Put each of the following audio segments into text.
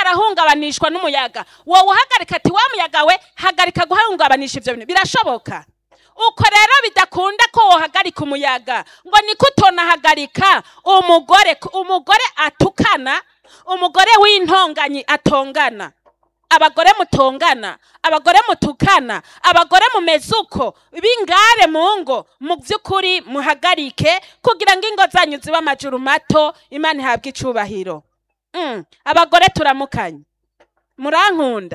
arahungabanishwa n'umuyaga wowe uhagarika ati wa muyaga we hagarika guhungabanisha ivyo bintu birashoboka uko rero bidakunda ko wohagarika umuyaga ngo niko utonahagarika umugore umugore atukana umugore w'intonganyi atongana abagore mutongana abagore mutukana abagore mumeze uko b'ingare mu ngo mu by'ukuri muhagarike kugira ngo ingo zanyu zibe amajuru mato imana ihabwe icubahiro Mm, abagore turamukanye murankunda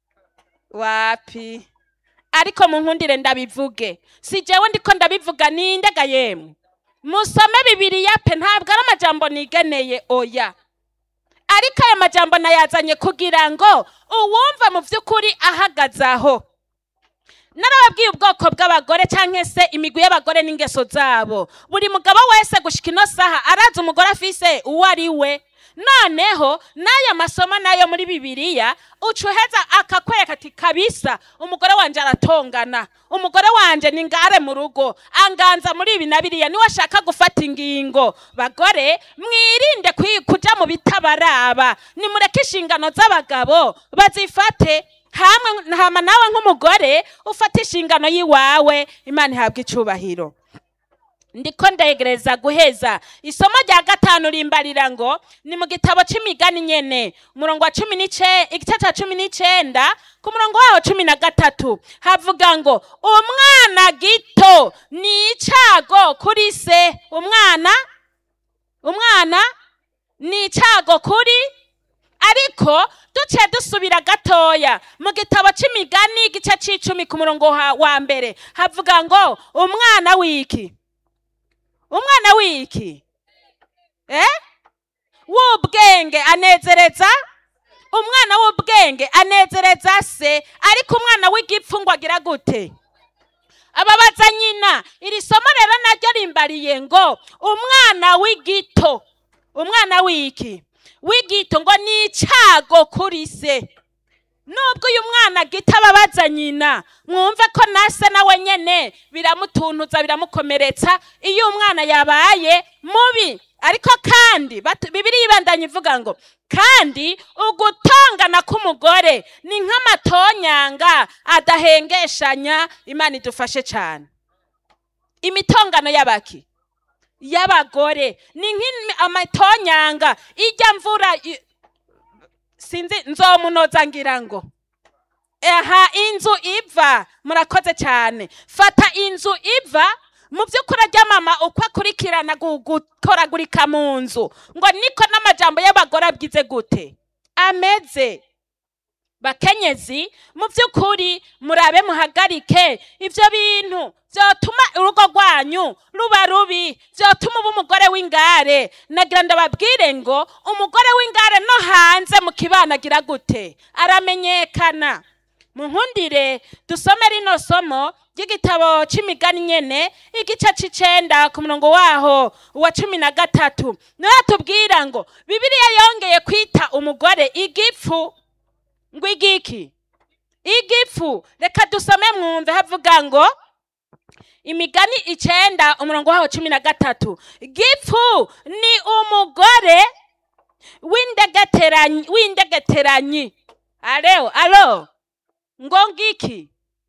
wapi ariko munkundire ndabivuge si jewe ndiko ndabivuga nindega yemwe musome bibiriya pe ntabwo ari amajambo nigeneye oya ariko aya majambo nayazanye kugira ngo uwumva mu by'ukuri ahagaze aho narababwiye ubwoko bw'abagore cyangwa se imigwi y'abagore n'ingeso zabo buri mugabo wese gushika ino saha arazi umugore afise uwo ari we noneho n'aya masomo nayo muri bibiliya uca uheza akakwereka ati kabisa umugore wanje aratongana umugore wanje ni ngare mu rugo anganza muri ibi na biriya niwe ashaka gufata ingingo bagore mwirinde kwi- kuja mu bitabaraba nimureke inshingano z'abagabo bazifate hamwe hama nawe nk'umugore ufata inshingano y'iwawe imana ihabwa icubahiro ndiko ndegereza guheza isomo rya gatanu rimbarira ngo ni mu gitabo c'imigani nyene umurongo wa cumi n'ice igice ca cumi n'icenda ku murongo wawo cumi na gatatu havuga ngo umwana gito ni icago kuri se umwana umwana ni icago kuri ariko duciye dusubira gatoya mu gitabo c'imigani igice c'icumi ku murongo ha- wa mbere havuga ngo umwana w'iki umwana w'iki eh w'ubwenge anezereza umwana w'ubwenge anezereza se ariko umwana w'igipfu ngo agira gute ababaza nyina iri somo rero naryo rimbariye ngo umwana w'igito umwana w'iki w'igito ngo ni icago kuri se nubwo uyu mwana gito ababaza nyina mwumve ko na se nawe nyene biramutuntuza biramukomeretsa iyo umwana yabaye mubi ariko kandi batu- bibiliya ibandanya ivuga ngo kandi ugutongana k'umugore ni nk'amatonyanga adahengeshanya imana idufashe cyane imitongano y'abaki y'abagore ni nk'amatonyanga ijya mvura i- sinzi nzomunoza ngira ngo aha inzu iva murakoze cyane fata inzu iva mu by'ukuri ajya mama uko akurikirana gu- gukoragurika mu nzu ngo niko n'amajambo y'abagore abwize gute ameze bakenyezi mu by'ukuri murabe muhagarike ibyo bintu byotuma urugo rwanyu ruba rubi byotuma uba umugore w'ingare nagira ndababwire ngo umugore w'ingare no hanze mu kibana agira gute aramenyekana munkundire dusome rino somo ry'igitabo c'imigani nyene igice c'icenda ku murongo waho wa cumi na gatatu niho tubwira ngo bibiliya yongeye kwita umugore igipfu ngo igiki igipfu reka dusome mwumve havuga ngo imigani icenda umurongo waho cumi na gatatu gipfu ni umugore w'indegeteranyi w'indegeteranyi areo alo ngo ngiki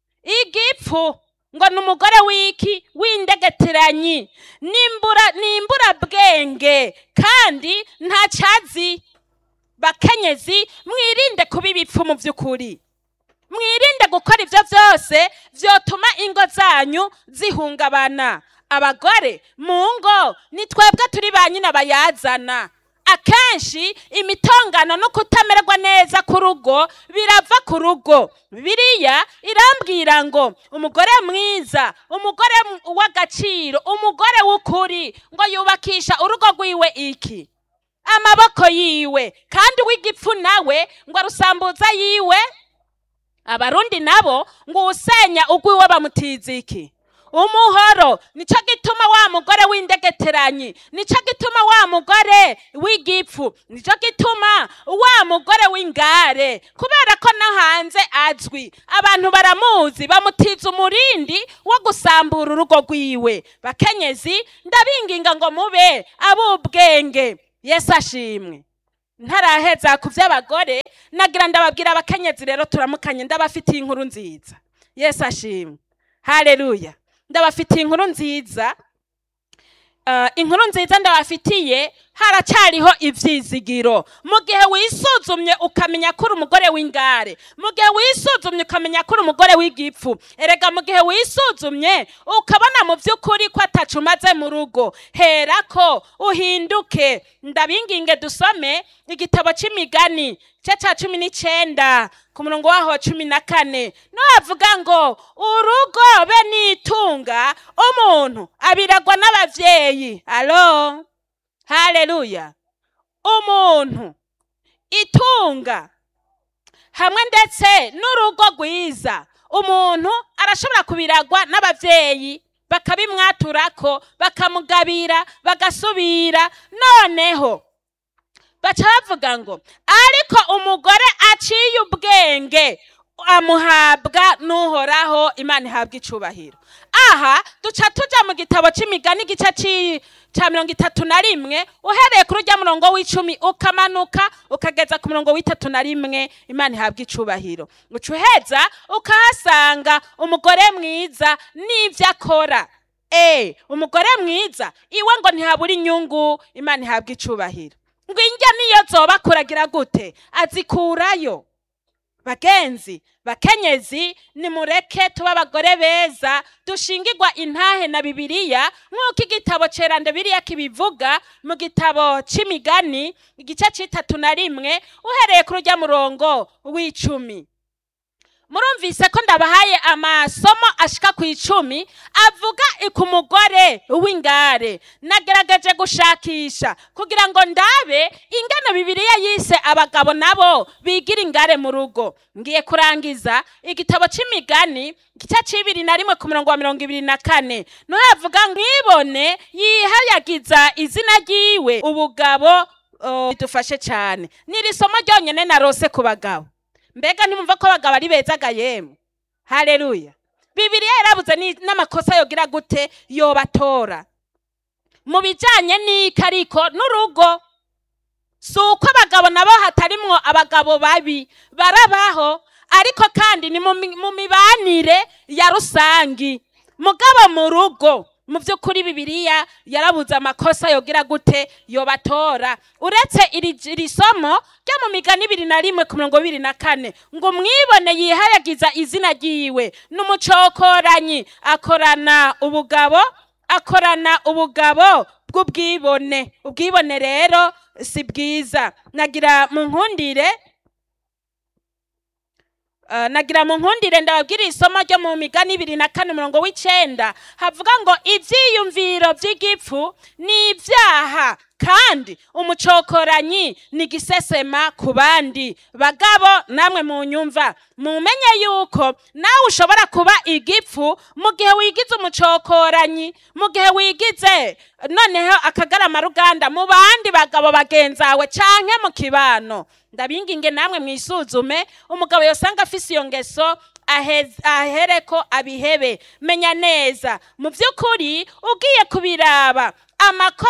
igipfu ngo ni umugore w'iki w'indegeteranyi nimbura nimbura bwenge kandi ntacazi bakenyezi mwirinde kuba ibipfu mu by'ukuri mwirinde gukora ibyo byose byotuma ingo zanyu zihungabana abagore mu ngo ni twebwe turi ba nyina bayazana akenshi imitongano no kutamererwa neza ku rugo birava ku rugo biriya irambwira ngo umugore mwiza umugore m- w'agaciro umugore w'ukuri ngo yubakisha urugo rwiwe iki amaboko yiwe kandi uw'igipfu nawe ngo arusambuza yiwe abarundi nabo ngo usenya ugwiwe bamutiza iki umuhoro nico gituma wa mugore w'indegeteranyi nico gituma wa mugore w'igipfu nico gituma wa mugore w'ingare kubera ko no hanze azwi abantu baramuzi bamutiza umurindi wo gusambura urugo rwiwe bakenyezi ndabinginga ngo mube ab'ubwenge yesu ashimwe ntaraheza ku by'abagore nagira ndababwira abakenyezi rero turamukanye ndabafitiye inkuru nziza yesu ashimwe hareruya ndabafitiye inkuru nziza Uh, inkuru nziza ndabafitiye haracyariho ivyizigiro mu gihe wisuzumye ukamenya ko uri umugore w'ingare mu gihe wisuzumye ukamenya ko uri umugore w'igipfu erega mu gihe wisuzumye ukabona mu by'ukuri ko atacu umaze mu rugo herako uhinduke ndabinginge dusome igitabo c'imigani cya cya cumi n'icenda ku murongo waho cumi na kane navuga ngo urugo be n'itunga umuntu abiragwa n'abavyeyi alo haleluya umuntu itunga hamwe ndetse n'urugo rwiza umuntu arashobora kubiragwa n'abavyeyi bakabimwaturako bakamugabira bagasubira noneho baca bavuga ngo ariko umugore aciye ubwenge amuhabwa n'uhoraho imana ihabwa icubahiro aha duca tuja mu gitabo c'imigani igice ci- ca mirongo itatu na rimwe uhereye kuri urya murongo w'icumi ukamanuka ukageza ku murongo w'itatu na rimwe imana ihabwa icubahiro uca uheza ukahasanga umugore mwiza n'ivyo akora Eh, umugore mwiza iwe ngo ntihabura inyungu imana ihabwa icubahiro ngo indya niyo zoba kuragira gute azikurayo bagenzi bakenyezi nimureke tuba abagore beza dushingirwa intahe na bibiliya nk'uko igitabo cerande biriya kibivuga mu gitabo c'imigani igice c'itatu na rimwe uhereye kuri urya murongo w'icumi murumvise ko ndabahaye amasomo ashika ku icumi avuga ku mugore w'ingare nagerageje gushakisha kugira ngo ndabe ingano bibiliya yise abagabo nabo bigira ingare mu rugo ngiye kurangiza igitabo c'imigani igice c'ibiri na rimwe ku murongo wa mirongo ibiri na kane niho havuga ngo mwibone yihayagiza izina ryiwe ubugabo oh, bidufashe cane n'iri somo ryonyene narose ku bagabo mbega ntimumva ko abagabo ari beza ga yemwe haleluya bibiliya yarabuze ni- n'amakosa yogira gute yobatora mu bijanye n'iki ariko n'urugo si uko abagabo nabo hatarimwo abagabo babi barabaho ariko kandi ni mu mi- mu mibanire ya rusangi mugabo mu rugo mu by'ukuri bibiliya yarabuze amakosa yogira gute yobatora uretse iri iri somo ryo mu migani ibiri na rimwe ku mirongo ibiri na kane ngo mwibone yihayagiza izina ryiwe n'umucokoranyi akorana ubugabo akorana ubugabo bw'ubwibone ubwibone rero si bwiza nagira mu nkundire Uh, nagira mu nkundire ndababwira isomo ryo mu migani ibiri na kane umurongo w'icenda havuga ngo ivyiyumviro vy'igipfu ni ibyaha kandi umucokoranyi ni igisesema ku bandi bagabo namwe mu nyumva mumenye yuko nawe ushobora kuba igipfu mu gihe wigize umucokoranyi mu gihe wigize noneho akagarama ruganda mu bandi bagabo bagenzawe canke mu kibano ndabinginge namwe mwisuzume umugabo yosanga afise iyo ngeso aheze- ahereko abihebe menya neza mu by'ukuri ugiye kubiraba amakosa